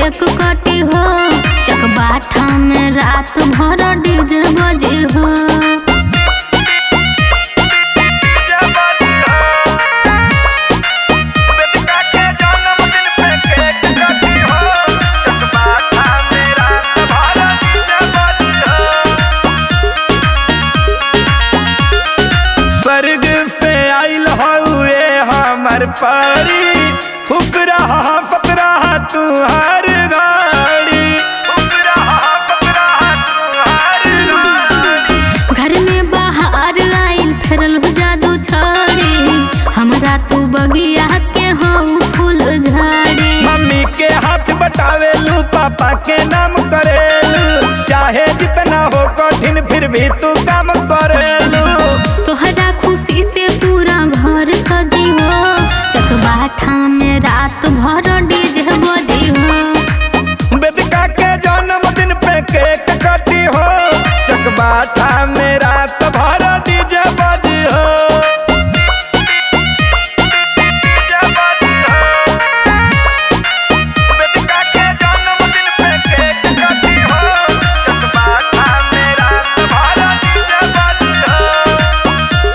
Cake कटी हो चकबाठा में रात भर डीजे बजे हो स्वर्ग से आइल हउए हमर परी खुश रहा फत रहा तू हर घड़ी खुश रहा फत रहा तू हर घड़ी घर में बाहर आइल फेरल हो जादू छड़ी हमरा तू बगिया के हो फूल झाड़ी मम्मी के हाथ बटावेलू पापा के नाम करेलू चाहे जितना हो कठिन फिर भी तू काम करेलू तोहरा खुशी से पूरा घर सजी हो चकबाठा में रात भर डीजे बजी हो बेदिका के जन्मदिन पे केक कटी हो चकबाठा में रात भर डीजे बजी हो डीजे बजी हो। बेदिका के जन्मदिन पे केक कटी हो, चकबाठा में रात भर डीजे बजी हो।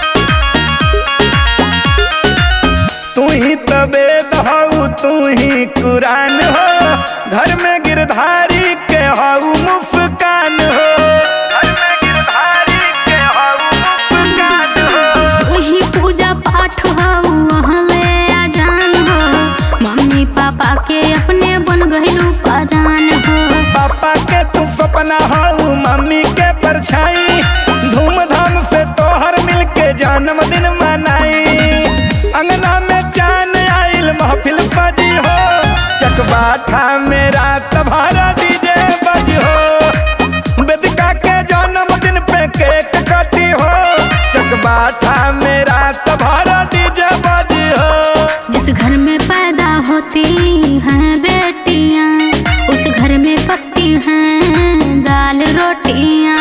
तू ही तो वेद हऊ तू ही कुरान हो घर में गिरधारी के हऊ मुस्कान हो घर में गिरधारी के हऊ मुस्कान हो वही पूजा पाठ हो वहाँ ले आजान हो मम्मी पापा के अपने बन गइलू परान हो पापा के तू सपना हऊ मम्मी के परछाई धूमधाम से तोहर मिलके जन्मदिन मनाई अंगना में चान आइल महफिल सजी हो चकबाठा में रात भरा डीजे बजी हो बेदिका के जन्मदिन पे केक कटी हो चकबाठा में रात भरा डीजे बजी हो जिस घर में पैदा होती हैं बेटियां उस घर में पकती हैं दाल रोटियां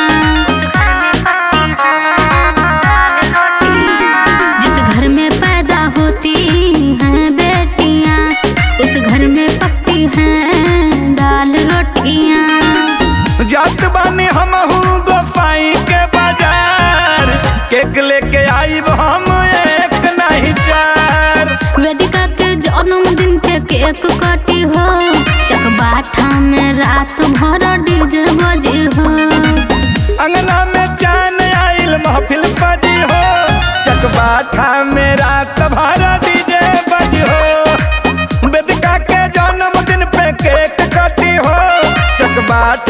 जिस घर में पैदा होती हैं बेटियां उस घर में पकती हैं दाल रोटियां जात बानी हम गोसाई के बाजार केक लेके आईब हम एक नहीं चार वेदिका के जन्मदिन पे केक कटी हो चकबाठा में रात भर डीजे बजे हो अंगना में चान आइल महफिल सजी हो चकबाठा में रात भरा डीजे बजी हो बेदिका के जन्मदिन पे केक कटी हो चकबाठा